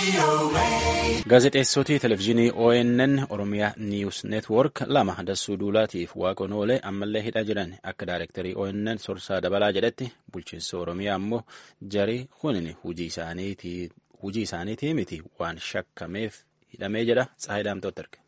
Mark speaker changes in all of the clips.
Speaker 1: Gaazexeessootii televizyiinii ONN Oromiyaa Niiwus Neetwoork lama dassuu duulaatiif waaqoon oolee ammallee hidhaa jiran akka daayirektarii ONN Sorsaa Dabalaa jedhetti bulchiinsa Oromiyaa ammoo jarii kunin hujii isaaniitii miti waan shakkameef hidhamee jedha Tsaayii Daamtooti erge.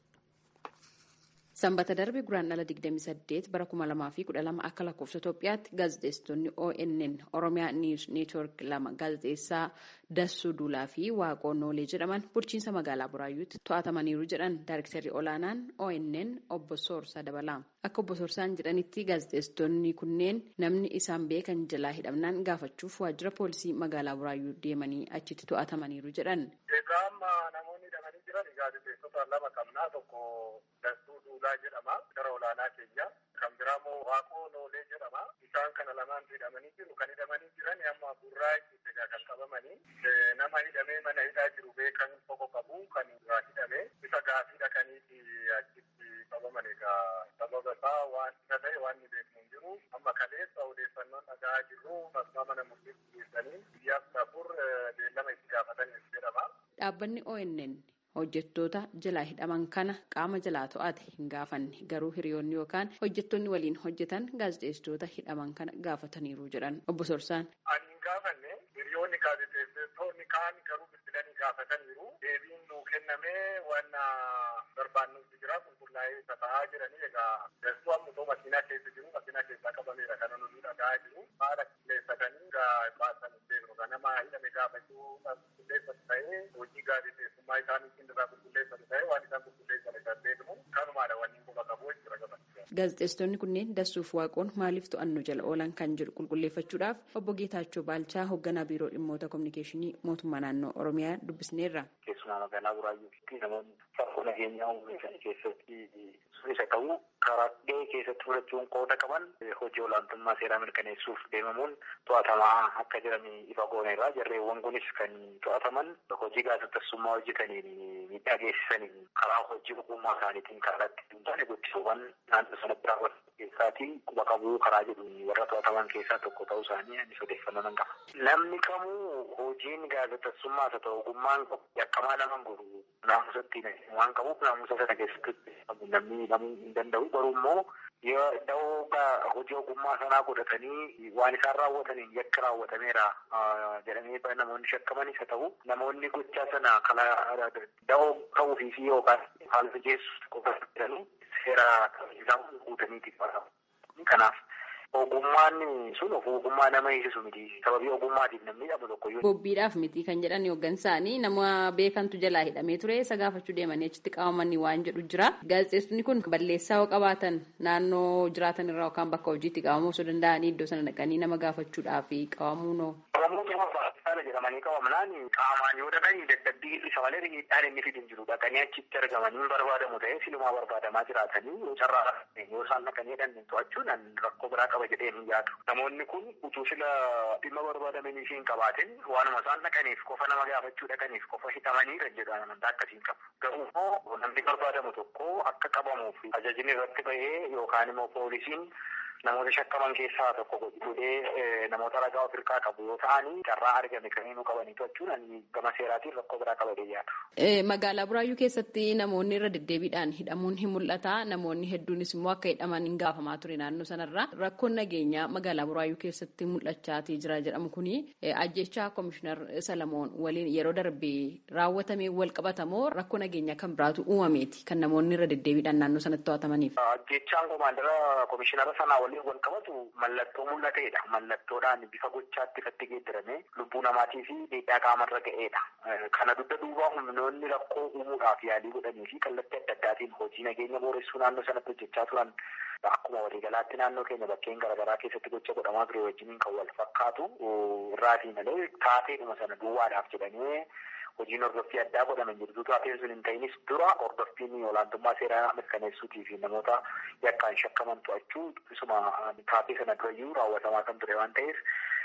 Speaker 2: Sanbata darbe guraandhala 28 bara 2012 akka lakkoofsa Itoophiyaatti gaazexeessitoonni ONN Oromiyaa Niiwus Neetwoork lama gaazexeessaa Dassuu Duulaa fi Waaqoon Noolee jedhaman bulchiinsa magaalaa Buraayyuutti to'atamaniiru jedhan Daayirektarri olaanaan ONN obbo Soorsaa Dabalaa. Akka obbo Soorsaan jedhanitti gaazexeessitoonni kunneen namni isaan beekan jalaa hidhamnaan gaafachuuf waajjira poolisii magaalaa Buraayyuu deemanii achitti to'atamaniiru jedhan.
Speaker 3: namoonni hidhamanii jiran gaazexeessota lama qabnaa tokko Dassuu Duulaa jedhama gara olaanaa keenya kan biraamoo Waaqoo Noolee jedhama isaan kana lamaan hidhamanii jiru kan hidhamanii jiran amma Burraayyuutti kan qabamanii nama hidhamee mana hidhaa jiru beekan tokko qabu kan irraa hidhame isa gaafii dhaqaniiti achitti qabaman egaa sababa isaa waan isa ta'e waan ni beeknu hin jiru amma kaleessa odeeffannoon dhaga'aa jirru maqaa mana murtiitti geessanii guyyaa afur beellama itti gaafataniif jedhama.
Speaker 2: Dhaabbanni ONN hojjettoota jalaa hidhaman kana qaama jalaa to'ate hin gaafanne garuu hiriyoonni yookaan hojjettoonni waliin hojjetan gaazexeessitoota hidhaman kana gaafataniiru jedhan obbo Sorsaan.
Speaker 3: Ani hin gaafanne hiriyoonni gaazexeessitoonni kaan garuu bilbilanii gaafataniiru deebiin nuu kennamee waan barbaannutti jira qulqullaa'ee ta'aa jiranii egaa dastuu ammoo makiinaa keessa jiru makiinaa keessaa qabameera kana nuti dhaga'aa jiru haala qilleessatanii baasan beeknu nama hidhame gaafachuu qulqulleessatu ta'ee hojii gaazexeessummaa isaaniitiin irraa qulqulleessatu ta'ee waan isaan qulqulleessan kan beeknu kanumaadha wanni quba qabu jechuudha gabaabaa.
Speaker 2: Gaazexeessitoonni kunneen dassuuf waaqoon maaliif to'annoo jala oolan kan jedhu qulqulleeffachuudhaaf obbo Geetaachoo Baalchaa hoogganaa biiroo dhimmoota kominikeeshinii mootummaa naannoo Oromiyaa dubbisneerra.
Speaker 4: Keessumaa magaalaa Buraayyuutti namoonni farqoo nageenyaa uummata keessatti isa qabu karaa dhihee keessatti fudhachuun qooda qaban hojii olaantummaa seeraa mirkaneessuuf deemamuun to'atamaa akka jiran ifa gooneerra jarreewwan kunis kan to'ataman hojii gaazexeessummaa hojjetaniin miidhaa geessisaniin karaa hojii ogummaa isaaniitiin karaatti hin taane gochisuuwwan naannoo sanatti raawwatan keessaatiin quba qabuu karaa jedhu warra to'ataman keessaa tokko ta'uu isaanii anis odeeffannoo nan qaba. Namni kamuu hojiin gaazexeessummaa haa ta'u ogummaan yakkamaa nama godhu naamusatti waan qabuuf naamusa sana keessatti namni hidhamuu hin danda'u garuu immoo yoo da'oo hojii ogummaa sanaa godhatanii waan isaan raawwataniin yakka raawwatameera jedhamee namoonni shakkamanis haa ta'u namoonni gochaa sana kana da'oo ta'uufii fi yookaan haala mijeessu qofa jedhanii seera isaan guutaniiti kanaaf ogummaan sun of ogummaa nama eegsisu miti sababii ogummaatiif namni dhabu tokko yoo.
Speaker 2: Bobbiidhaaf miti kan jedhan hooggansaanii nama beekantu jalaa hidhamee ture isa gaafachuu deemanii achitti qabamanii waan jedhu jira. Gaazexeessonni kun balleessaa yoo qabaatan naannoo jiraatan irraa yookaan bakka hojiitti qabamuu osoo danda'anii iddoo sana dhaqanii nama gaafachuudhaaf qabamuu noo.
Speaker 4: Qabamuu qaba baay'ee jedhamanii qabamnaan qaamaan yoo dhaqanii dadhabbii isa malee miidhaan inni fidin jiru dhaqanii achitti argamanii barbaadamu ta'ee silumaa barbaadamaa jiraatanii yoo carraa yoo isaan dhaqanii hidhan to'achuun rakkoo biraa qaba jedhee hin yaadu. Namoonni kun utuu sila dhimma barbaadamanii fi hin qabaatin waanuma isaan dhaqaniif qofa nama gaafachuu dhaqaniif qofa hidhamanii kan jedhu amantaa akkasiin qabu. Garuu immoo namni barbaadamu tokko akka qabamuuf ajajni irratti bahee yookaan immoo poolisiin namoota shakkaman keessaa tokko godhee namoota ragaa of hirkaa qabu yoo ta'anii carraa argame kan nu qabanii to'achuun gama seeraatiin rakkoo biraa qaba yaadu.
Speaker 2: Magaalaa Buraayyuu keessatti namoonni irra deddeebiidhaan hidhamuun hin mul'ata. Namoonni hedduunis immoo akka hidhaman hin gaafamaa ture naannoo sanarra. Rakkoon nageenyaa magaalaa Buraayyuu keessatti mul'achaatii jira jedhamu kuni ajjechaa Komishinar Salamoon waliin yeroo darbee raawwatamee wal qabatamoo rakkoo nageenyaa kan biraatu uumameeti kan namoonni irra deddeebiidhaan naannoo sanatti to'atamaniif.
Speaker 4: Ajjechaan komaandara Komishinara sanaa waliin wal qabatu mallattoo mul'ateedha. Mallattoodhaan bifa gochaatti ifatti geeddarame lubbuu namaatii fi miidhaa qaamarra ga'eedha. Kana dugda duubaa humnoonni rakkoo uumuudhaaf yaalii godhanii fi kallattii adda addaatiin hojii nageenya booressuu naannoo sanatti hojjechaa turan akkuma waliigalaatti naannoo keenya bakkeen garaagaraa keessatti gocha godhamaa ture wajjiniin kan wal fakkaatu irraatii malee taateedhuma sana duwwaadhaaf jedhanii hojiin hordoffii addaa godhaman jirtu taateen sun hin ta'inis dura hordoffiin olaantummaa seeraa mirkaneessuutii fi namoota yakkaan shakkaman to'achuu isuma taatee sana durayyuu raawwatamaa kan ture waan ta'eef inni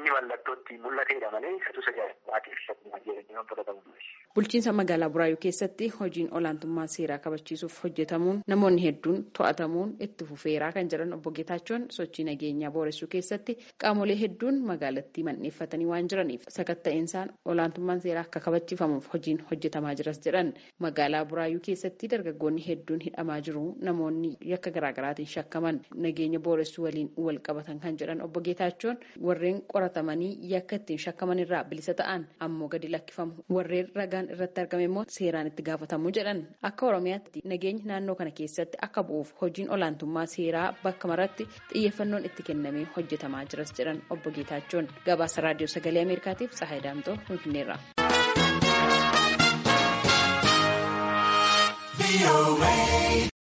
Speaker 4: inni mallattootti mul'ateedha malee isatu sajaajilaatiif shakkuma jedhanii waan fudhatamu.
Speaker 2: Bulchiinsa magaalaa Buraayyuu keessatti hojiin olaantummaa seeraa kabachiisuuf hojjetamuun namoonni hedduun to'atamuun itti fufeeraa kan jedhan obbo Geetaachoon sochii nageenyaa booressuu keessatti qaamolee hedduun magaalattii manneeffatanii waan jiraniif sakatta'insa olaantummaan seeraa akka kabachiifamuuf hojiin hojjetamaa jiras jedhan magaalaa Buraayyuu keessatti dargaggoonni hedduun hidhamaa jiru namoonni yakka garaagaraatiin shakkaman nageenya booressuu waliin wal qabatan kan jedhan obbo Geetaachoon warreen qoratamanii yakka ittiin shakkaman irraa bilisa ta'an ammoo gadi lakkifamu warreen ragaan irratti argame immoo seeraan itti gaafatamuu jedhan akka oromiyaatti nageenya naannoo kana keessatti akka bu'uuf hojiin olaantummaa seeraa bakka maratti xiyyeeffannoon itti kennamee hojjetamaa jiras jedhan obbo Geetaachoon gabaasa raadiyoo sagalee ameerikaatiif Tsahaay Daamtoo finfinneerra.